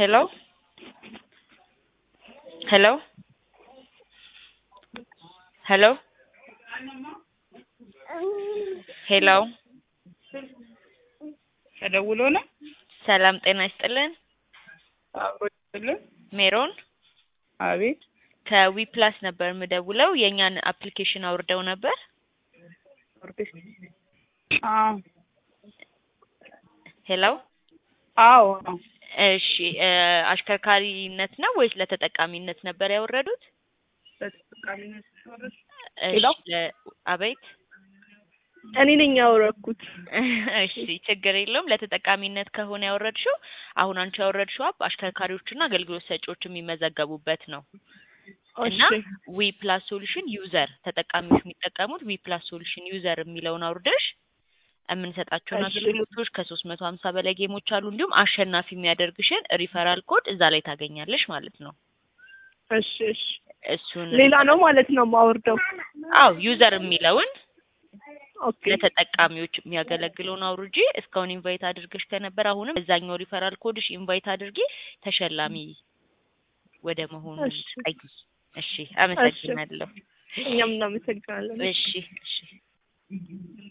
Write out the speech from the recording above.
Hello? Hello? Hello? ሄሎ ተደውሎ ነው ሰላም ጤና ይስጥልን። አብሮ ይስጥልን። ሜሮን አቤት ከዊ ፕላስ ነበር የምደውለው። የእኛን አፕሊኬሽን አውርደው ነበር። አዎ ሄሎ አዎ እሺ እ አሽከርካሪነት ነው ወይስ ለተጠቃሚነት ነበር ያወረዱት? በተጠቃሚነት ወረድ እሺ ሄሎ? ለ- አቤት እኔ ነኝ ያወረኩት። እሺ ችግር የለውም። ለተጠቃሚነት ከሆነ ያወረድሽው አሁን አንቺ ያወረድሽው አፕ አሽከርካሪዎችና አገልግሎት ሰጪዎች የሚመዘገቡበት ነው እና እሺ ዊ ፕላስ ሶሉሽን ዩዘር ተጠቃሚዎች የሚጠቀሙት ዊ ፕላስ ሶሉሽን ዩዘር የሚለውን አውርደሽ የምንሰጣቸውን እሺ። አገልግሎቶች ከሶስት መቶ ሀምሳ በላይ ጌሞች አሉ። እንዲሁም አሸናፊ የሚያደርግሽን ሪፈራል ኮድ እዛ ላይ ታገኛለሽ ማለት ነው። እሺ እሺ እሱን ሌላ ነው ማለት ነው ማወርደው። አው ዩዘር የሚለውን ኦኬ ለተጠቃሚዎች የሚያገለግለውን አውርጂ። እስካሁን ኢንቫይት አድርገሽ ከነበር አሁንም እዛኛው ሪፈራል ኮድሽ ኢንቫይት አድርጊ፣ ተሸላሚ ወደ መሆኑ እሺ። ቀይ። እሺ፣ አመሰግናለሁ። እኛም እናመሰግናለን። እሺ እሺ